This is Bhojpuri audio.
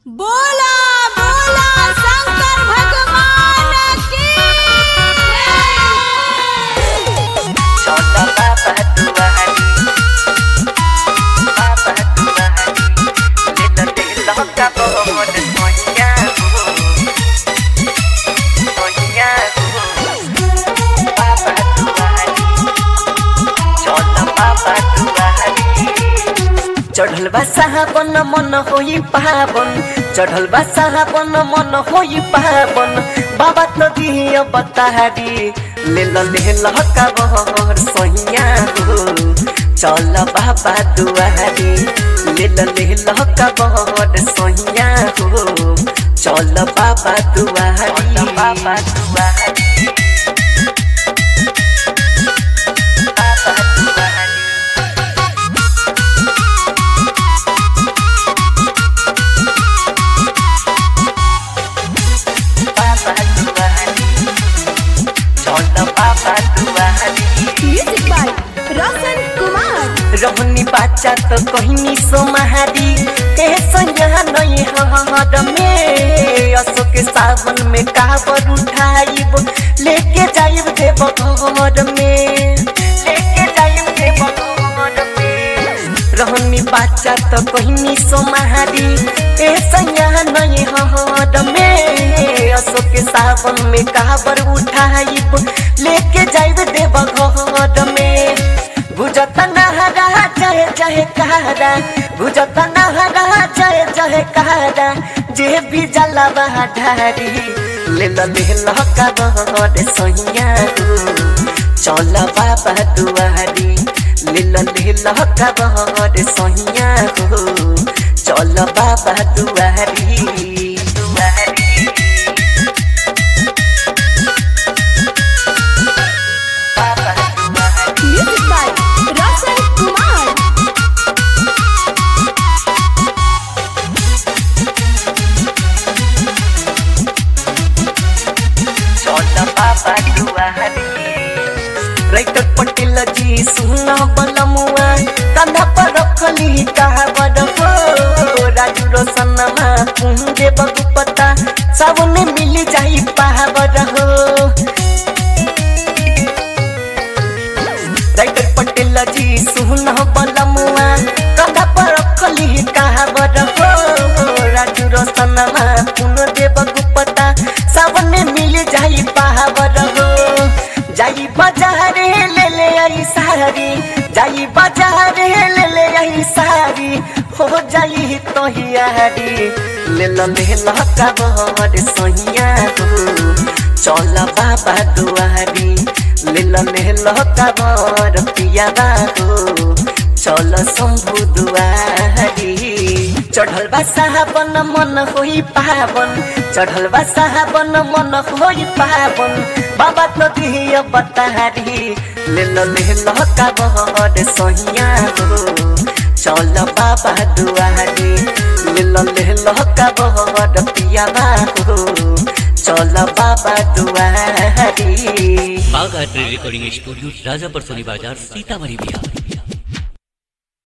बोला बोला शंकर भगवान की छोटा बाबा दुआरी बाबा दुआरी ले तो दिल का बहुत सोनिया हो सोनिया हो बाबा दुआरी छोटा बाबा दुआरी चढ़ल बा साहबन मन होई पावन चढ़ल बा साहबन मन होई पावन बाबा तो दिया बतारी ले ल ले ल का बहर सोहिया हो चल बाबा दुआरी ले ल ले ल का बहर सोहिया हो चल बाबा दुआरी बाबा दुआरी बाबा दुआरी बाबा दुआरी चल बाबा दुआरी म्यूजिक बाय रोशन कुमार रहनी बाचा तो कहनी सोमहारी ए संज्ञा नहीं हर में अशोक सावन में काबर उठाइब लेके जाइब देव घर में लेके जाइब देव घर में रहनी बाचा तो कहनी सोमहारी ए संज्ञा नहीं हर में अशोक सावन में काबर उठाइब लेके जाइब देव घर में बुझत नहरा जय जय कहरा बुझत नहरा जय जय कहरा जे भी जलवा ढारी ले ल ले ल का बहर सोहिया हो चल बाबा दुआरी ले ल ले ल का बहर सोहिया हो चल बाबा दुआरी दुआरी बाबा दुआरी म्यूजिक बाय रोशन कुमार छोटा बाबा दुआरी राइटर पटेल जी सुना बलमुआ कंधा पर रखली कहावर हो राजू रोशनमा पुंजे बगुपता सावन मिल जाई पावर हो राइटर पटेल जी सुना बलमुआ कंधा पर रखली कहावर हो राजू रोशनमा पुंजे बगुपता सावन मिल जाई पावर हो जाई बाजारे ले ले आई सारी जाई बाजारे ले ले आई सारी हो जाई तो हियारी ले ल ले ल का बहर सोहिया हो चल बाबा दुआरी ले ल ले ल का बहर पियाबा हो चल शंभु दुआरी चढ़ल बा साहबन मन होई पावन चढ़ल बा साहबन मन होई पावन बाबा तो दिया बतारी ले ल ले ल का बहर सोहिया हो चल बाबा दुआरी ले ल ले ल का बहर पियाबा हो चल बाबा दुआरी बाघ art recording studio Rajapar Soni बाजार सीतामढ़ी बिहार